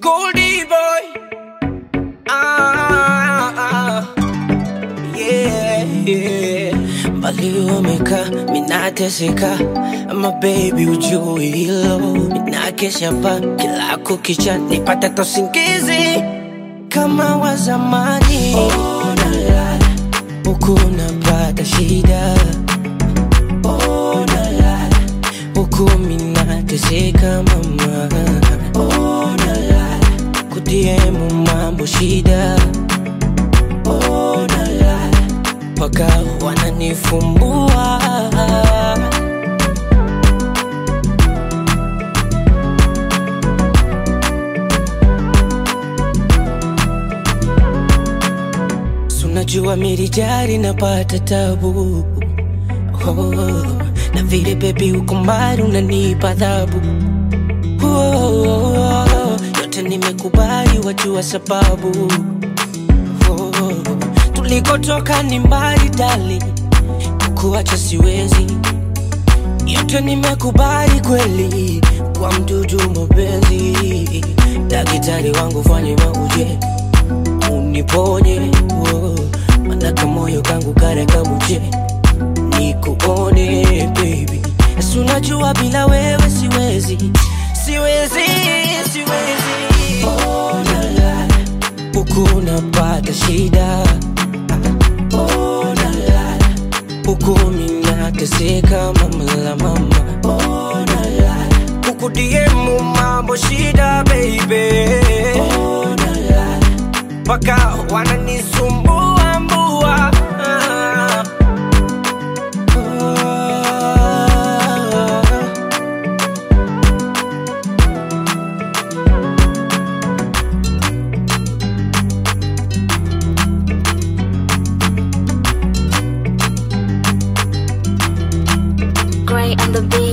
Goldie boy. Ah, ah, yeah, yeah. Mbali umeka, minateseka ama baby ujui hilo minakesha pa kila kukicha nipate tosingizi kama wa zamani oh, nalala huku napata shida oh, nalala huku minateseka mama oh, nalala kudiemu mambo shida oh, nalala mpaka wananifumbua sunajua mirijari napata tabu oh, na vile bebi uko mbali unanipa adhabu oh, yote nimekubali wajua sababu oh, tulikotoka ni mbali dali kuacha siwezi yote nimekubali kweli kwa mdudu mapenzi daktari wangu fanye mauje uniponye oh, manaka moyo kangu kare kamuje nikuone baby Esi unajua bila wewe siwezi siwezi siwezi oh, la, la. huku napata shida oh, la, la. huku minateseka mama la mama oh, la, la. huku diemu mambo shida baby oh, la, la. mpaka wananisumbua mbua ah. Ah. Gray on the beat.